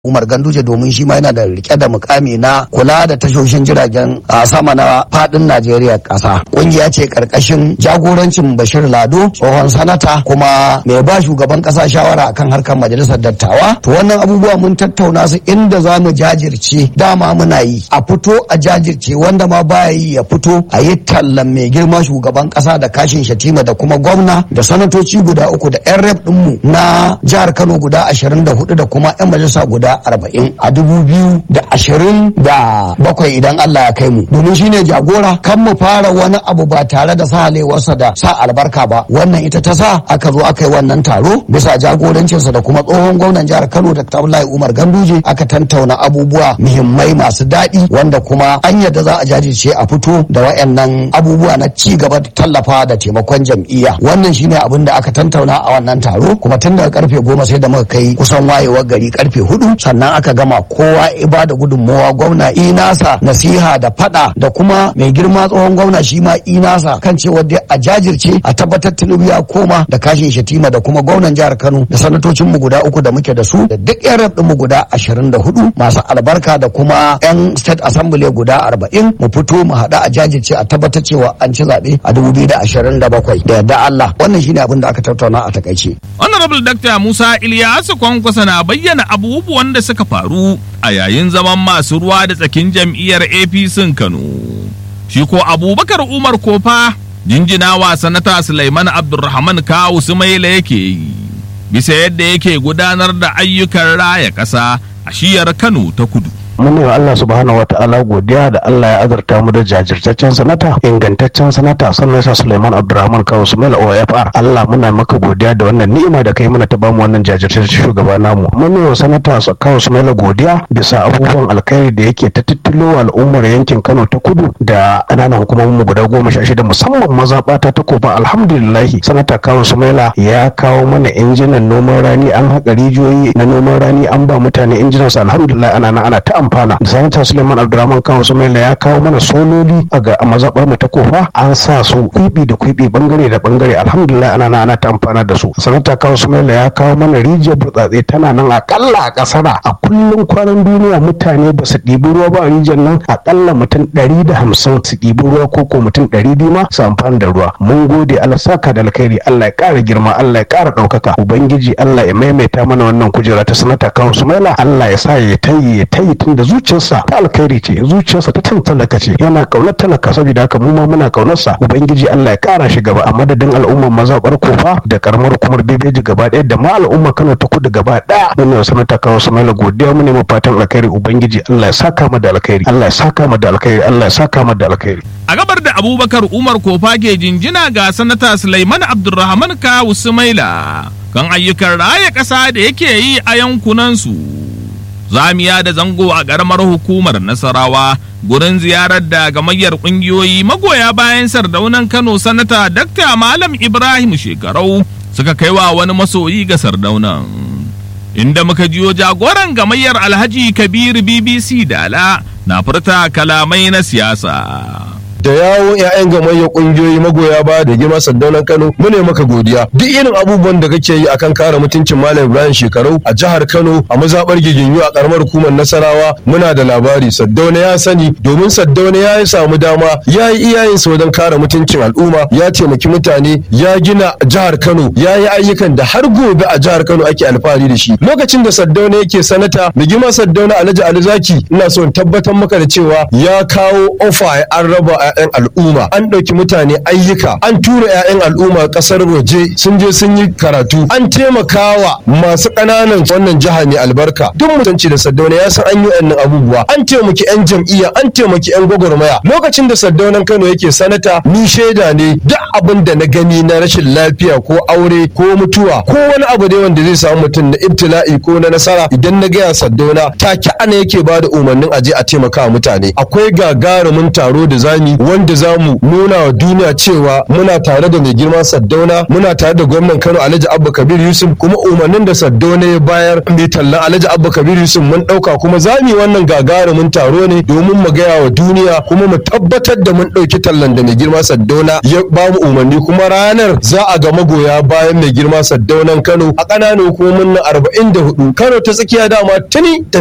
Umar Ganduje domin shi ma yana da rike da mukami na kula da tashoshin jiragen a sama na fadin Najeriya kasa. Kungiya ce karkashin jagorancin Bashir Lado tsohon sanata kuma mai ba shugaban kasa shawara akan harkar majalisar dattawa. To wannan abubuwa mun tattauna su inda za mu jajirce dama muna yi a fito a jajirce wanda ma baya yi ya fito a yi tallan mai girma shugaban kasa da kashin shatima da kuma gwamna da sanatoci guda uku da 'yan rep ɗinmu na jihar Kano guda ashirin da hudu da kuma 'yan majalisa guda arba'in a dubu biyu da ashirin da bakwai idan Allah ya kai mu domin shine jagora kan mu fara wani abu ba tare da sahalewarsa da sa albarka ba wannan ita ta sa aka zo aka yi wannan taro bisa jagorancinsa da kuma tsohon gwamnan jihar Kano da Abdullahi Umar Ganduje aka tantauna abubuwa muhimmai masu daɗi wanda kuma an yadda za a jajirce a fito da wayannan abubuwa na ci gaba da tallafa da taimakon jam'iyya wannan shine abin da aka tantauna a wannan taro kuma tun daga karfe goma sai da muka kai kusan wayewar gari karfe hudu sannan aka gama kowa iba da gudunmowa gwamna inasa nasiha da fada da kuma mai girma tsohon gwamna shi ma inasa kan cewa dai a jajirce a tabbatar tinubu ya koma da kashin shatima da kuma gwamnan jihar kano da sanatocin mu guda uku da muke da su da duk yan rab mu guda ashirin da hudu masu albarka da kuma yan state assembly guda arba'in mu fito mu haɗu a jajirce a tabbatar cewa an ci zaɓe a dubu biyu da ashirin da bakwai da yadda Allah wannan shine abin da aka tattauna a takaice. Honorable Dr. Musa Ilyasu Kwankwasa na bayyana abubuwan da suka faru a yayin zaman masu ruwa da tsakin jam'iyyar APC Kano. Shi ko Abubakar Umar Kofa jinjinawa sanata Sulaiman Abdulrahman Kawu Sumaila yake yi. Bisa yadda yake gudanar da ayyukan raya ƙasa a shiyar Kano ta kudu. mun yi wa Allah subhanahu wa ta'ala godiya da Allah ya azurta mu da jajirtaccen sanata ingantaccen sanata sannan sa Suleiman Abdulrahman Kawo Sumail OFR Allah muna maka godiya da wannan ni'ima da kai mana ta bamu wannan jajirtaccen shugaba namu mun yi wa sanata Kawo Sumail godiya bisa abubuwan alkhairi da yake ta tittilo al'ummar yankin Kano ta kudu da ƙananan hukumomin mu guda goma sha shida musamman mazaɓata ta kofa alhamdulillahi sanata Kawo Sumaila ya kawo mana injinan noman rani an haƙa rijiyoyi na noman rani an ba mutane injinan su alhamdulillah ana ana ta amfana da sanata suleiman abdurrahman kan sumaila ya kawo mana sololi a ga mazaɓar mu ta kofa an sa su kwibi da kwibi bangare da bangare alhamdulillah ana ana ta amfana da su sanata kawo sumaila ya kawo mana rijiyar burtsatse tana nan akalla a kasara a kullum kwanan duniya mutane ba su ɗibi ruwa ba a rijiyar nan akalla mutum ɗari da hamsin su ɗibi ruwa ko ko mutum ɗari biyu ma su amfana da ruwa mun gode allah saka da alkhairi allah ya ƙara girma allah ya ƙara ɗaukaka ubangiji allah ya maimaita mana wannan kujera ta sanata kawo sumaila allah ya sa ya tayi ya tayi tun da zuciyarsa ta alkhairi ce zuciyarsa ta talaka ce yana kaunar talaka saboda haka mu ma muna kaunarsa ubangiji Allah ya kara shi gaba a madadin al'ummar mazaɓar kofa da karamar hukumar bebeji gaba ɗaya da ma al'ummar Kano ta kudu gaba ɗaya muna sanata kawo Sumaila godiya mu ne mu fatan alkhairi ubangiji Allah ya saka mu da alkhairi Allah ya saka mu da alkhairi Allah ya saka mu da alkhairi a gabar da Abubakar Umar Kofa ke jinjina ga sanata Sulaiman Abdulrahman Kawu Sumaila kan ayyukan raya ƙasa da yake yi a yankunansu. zamiya da zango a ƙaramar hukumar nasarawa gurin ziyarar da gamayyar ƙungiyoyi magoya bayan sardaunan kano sanata dakta malam ibrahim shekarau suka kai wa wani masoyi ga sardaunan inda muka jiyo jagoran gamayyar alhaji kabir bbc dala na furta kalamai na siyasa da yawo 'ya'yan gamayyar kungiyoyi magoya baya da girma sandaunan Kano mu ne maka godiya duk irin abubuwan da kake yi akan kare mutuncin Malam Ibrahim Shekarau a jihar Kano a mazabar Giginyu a karamar hukumar Nasarawa muna da labari Saddauna ya sani domin Saddauna ya yi samu dama ya yi iyayensa wajen kare mutuncin al'umma ya taimaki mutane ya gina jihar Kano ya yi ayyukan da har gobe a jihar Kano ake alfahari da shi lokacin da Saddauna yake sanata da girma Saddauna Alhaji Ali Zaki ina so in tabbatar maka da cewa ya kawo ofa an raba 'ya'yan al'umma an ɗauki mutane ayyuka an tura 'ya'yan al'umma ƙasar waje sun je sun yi karatu an taimakawa masu ƙananan wannan jiha mai albarka duk mutunci da saddauna ya san an yi wannan abubuwa an taimaki 'yan jam'iyya an taimaki 'yan gwagwarmaya lokacin da saddaunan kano yake sanata ni shaida ne duk abin da na gani na rashin lafiya ko aure ko mutuwa ko wani abu dai wanda zai samu mutum na ibtila'i ko na nasara idan na gaya saddauna take ana yake ba da umarnin aje a taimaka mutane akwai gagarumin taro da zami wanda za mu nuna wa duniya cewa muna tare da mai girma Saddauna muna tare da gwamnan Kano Alhaji Abba Kabir Yusuf kuma umarnin da Saddauna ya bayar mai tallan Alhaji Abba Kabir Yusuf mun ɗauka kuma za mu yi wannan gagarumin taro ne domin mu gaya wa duniya kuma mu tabbatar da mun ɗauki tallan da mai girma Saddauna ya ba mu umarni kuma ranar za a ga magoya bayan mai girma Saddaunan Kano a ƙananan hukumomin na 44 Kano ta tsakiya dama tuni